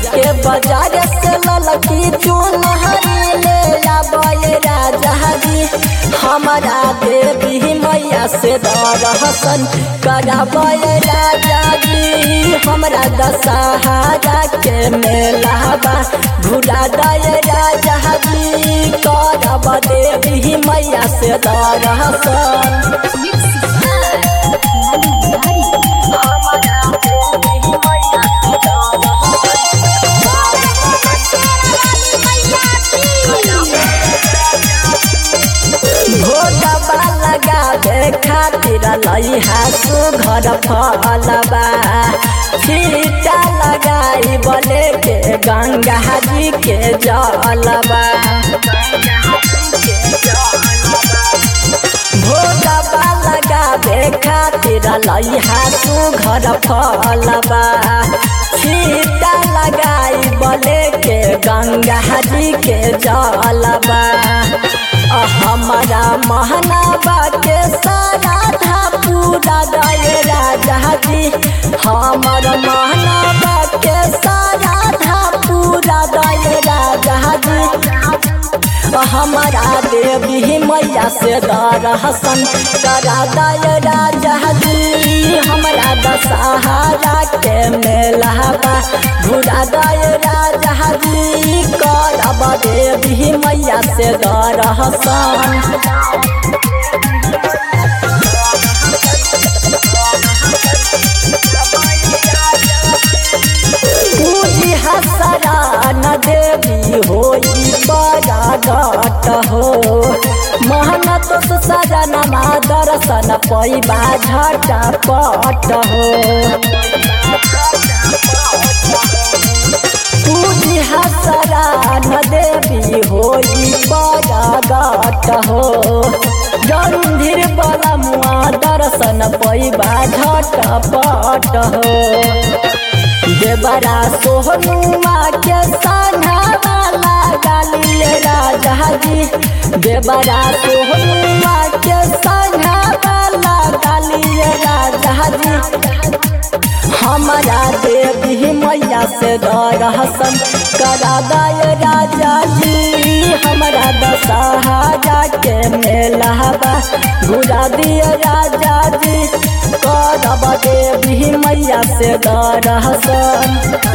जाके बाजार से ललकी चुनहरी ले आबे राजा जी हमारा देवी मैया से दर्शन कराबे राजा जी हमरा दशहरा के मेला बा घुरा दे राजा जी करब देवी मैया से दर्शन भोटबा लगावे खातिर लइहा सुघर फलबा छीटा लगाई बले के गंगा जी के जलबा भोटबा लगावे खातिर लइहा सुघर फलबा छीटा लगाई बले के गंगा जी के जलबा हमारा महनाबा के सारा था पूरा दय राजा जी हमर महनाबा के सारा था पूरा दय राजा जी हमारा देवी मैया से दर्शन करा दय राजा जी हमरा दशहरा के मेला बा घुरा दय राजा जी करब देवी मैया से दर्शन पूजी हसरा न देवी होई बरागत हो मेहनत सजन मा दर्शन पैबा झटपट हो पूजी हसरा न देवी होई बरागत हो गंधीर बलमुआ दर्शन पैबा झटपट हो देवरा सोहनुआ के संघावाला गालिए राजा जी देवरा सोहनुआ के संघावाला गालिए राजा जी हमारा देवी मैया से दर्शन करा दय राजा जी हमारा दशहरा के मेला बा घुरा दिए राजा जी करब देवी मैया से दर्शन